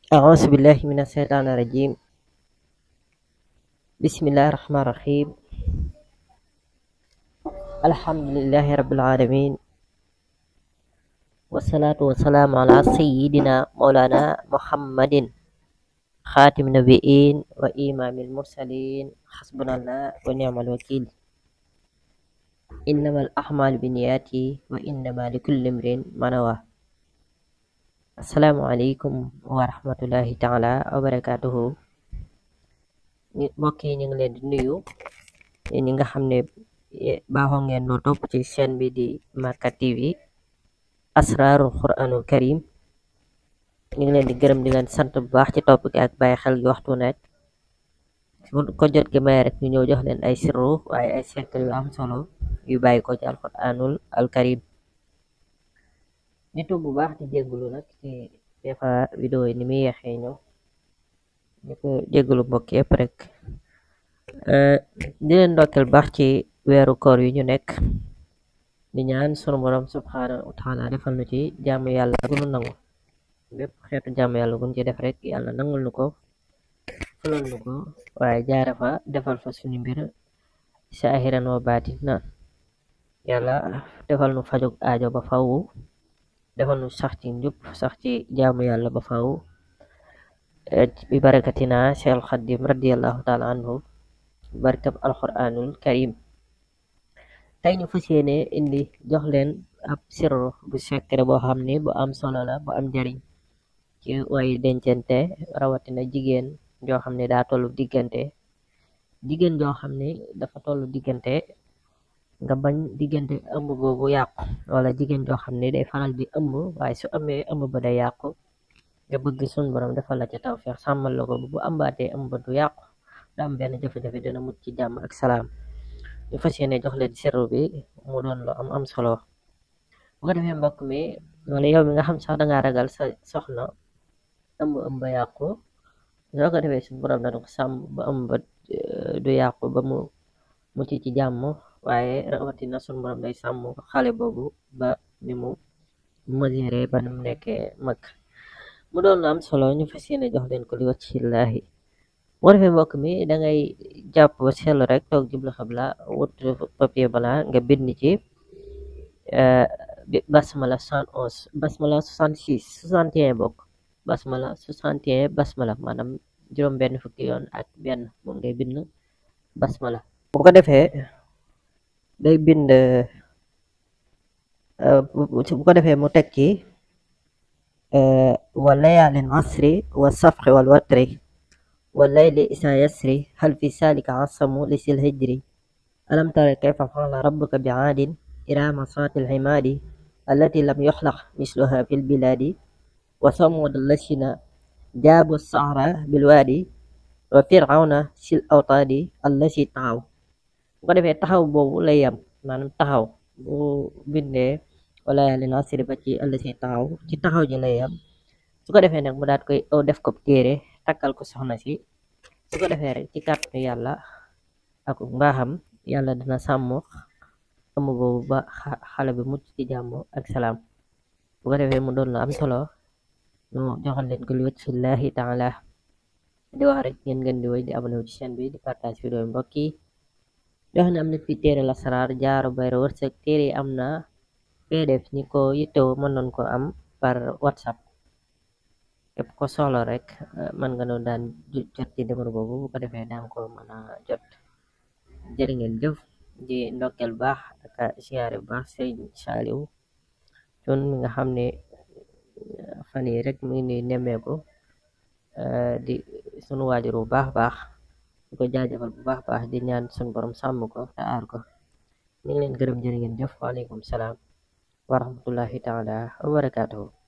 أعوذ بالله من الشيطان الرجيم بسم الله الرحمن الرحيم الحمد لله رب العالمين والصلاة والسلام على سيدنا مولانا محمد خاتم النبيين وإمام المرسلين حسبنا الله ونعم الوكيل إنما الأعمال بالنيات وإنما لكل امرئ ما نوى asalaamaaleykum wa rahmatullahi taala wa barakatuhu mbokk yi ñu ngi leen di nuyu ñi nga xam ne baaxoo ngeen noo topp ci chaîne bi di Makka TV asraarul quranul karim ñu ngi leen di gërëm di leen sant bu baax ci topp gi ak bàyyi xel gi waxtu nekk ko jot gi may rek ñu ñëw jox leen ay sirru waaye ay secret yu am solo yu bàyyi ko ci alquranul al karim nitu bu baax di jéggulu nag ci des fois vidéo yi ni muy yeexee ñëw ñu ko jéggulu mbokk yëpp rek di leen ndokkeel baax ci weeru koor yu ñu nekk di ñaan sunu borom subhanahu wa taala defal nu ci jaamu yàlla gunu nangu bépp xeetu jaamu yàlla gun ci def rek yàlla nangul nu ko fulal nu ko waaye jaare fa defal fa suñu mbir saahiran wa baatin na yàlla defal nu fajug aajo ba fawu defal nu sax ci njub sax ci jaamu yàlla ba faw bi barakatina Cheikh Xadim radiallahu taala anhu barkab alquranul karim tey ñu fas yéene indi jox leen ab sirru bu secret boo xam ne bu am solo la bu am njariñ ci way dencante rawatina jigéen joo xam ne daa tollu diggante jigéen joo xam ne dafa tollu diggante nga bañ diggante ëmb boobu yàqu wala jigéen joo xam ne day faral di ëmb waaye su amee ëmb ba day yàqu nga bëgg sun borom defal la ci tawfeex sàmmal la ko bu ambaatee ëmb du yàqu du am benn jafe-jafe dina mucc ci jàmm ak salaam ñu fas yéene jox leen sirru bi mu doon lu am am solo bu ko defee mbokk mi wala yow mi nga xam sax dangaa ragal sa soxna ëmb ëmb ba yàqu soo ko defee sun borom dana ko sàmm ba ëmb du yàqu ba mu mucc ci jàmm waaye rawatina sun borom day sàmm xale boobu ba ni mu mesure ba ni mu nekkee mag mu doon lu am solo ñu fas yéene jox leen ko li waccillahi moo defee mbokk mi dangay jàpp ba seetlu rek toog jublu xabla wut papier bala nga bind ci basmala 111 basmala 66 61 bokk basmala 61 basmala maanaam juróom benn fukki yoon ak benn moom ngay bind basmala bu ko defee day bind bu ko defee mu teg ci wa layaalin asri wa safxi wal watri wa layli isa yasri hal fi salika asamu li sil hijri alam tara kayfa fa'ala rabbuka bi aadin irama saati lximaadi allati lam yuxlaq misluha fi lbilaadi wa samud allasina jaabu sahra bilwaadi wa firawna sil awtaadi allasi taxaw bu ko defee taxaw boobu lay yam maanaam taxaw bu bindee wala yàlla na asiri ba ci àll si taxaw ci taxaw ji lay yam su ko defee nag mu daat koy aw def ko téere takkal ko soxna si su ko defee rek ci kàttanu yàlla ak mbaaxam yàlla dina sàmm ëmb boobu ba xale bi mucc ci jàmm ak salaam bu ko defee mu doon la am solo ñu joxal leen ko li wacc fillahi taala di wax rek ngeen ngeen di woy di abonné ci chaîne bi di partage vidéo yi mbokk yi dox na am na fi téere lasaraar jaaro bayra wërsëg téere yi am na pdf ñi ko yittewoo mën nañ ko am par whatsapp képp ko soxla rek mën nga noonu daan jot ci numéro boobu bu ko defee daan ko mën a jot jërë ngeen jëf di ndokkeel baax ak siyaare bu baax sëriñ Saaliw cun mi nga xam ne fan yi rek mi ngi nemmeeku di sunu waajur bu baax baax di ko jaajëfal bu baax baax di ñaan sun borom sàmm ko te aar ko ñu ngi leen gërëm jërë ngeen jëf waaleykum salaam wa rahmatullahi taala wa barakatuhu